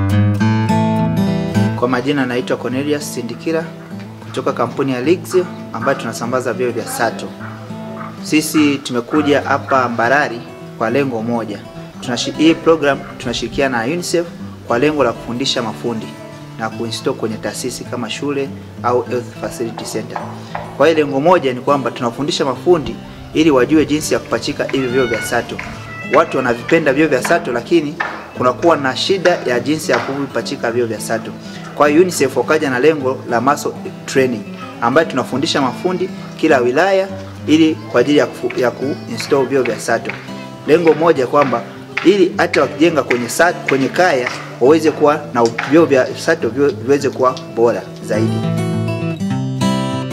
Kwa majina naitwa Cornelius Sindikira kutoka kampuni ya Lixio ambayo tunasambaza vyoo vya Sato. Sisi tumekuja hapa Mbarali kwa lengo moja. Tunashi, hii program tunashirikiana na UNICEF kwa lengo la kufundisha mafundi na kuinstall kwenye taasisi kama shule au health facility center. Kwa hiyo lengo moja ni kwamba tunafundisha mafundi ili wajue jinsi ya kupachika hivi vyoo vya Sato. Watu wanavipenda vyoo vya Sato lakini kunakuwa na shida ya jinsi ya kuvipachika vyoo vya Sato. Kwa hiyo UNICEF wakaja na lengo la muscle training ambayo tunafundisha mafundi kila wilaya ili kwa ajili ya, kufu, ya kuinstall vyoo vya Sato. Lengo moja kwamba ili hata wakijenga kwenye Sato, kwenye kaya waweze kuwa na vyoo vya Sato viweze kuwa bora zaidi.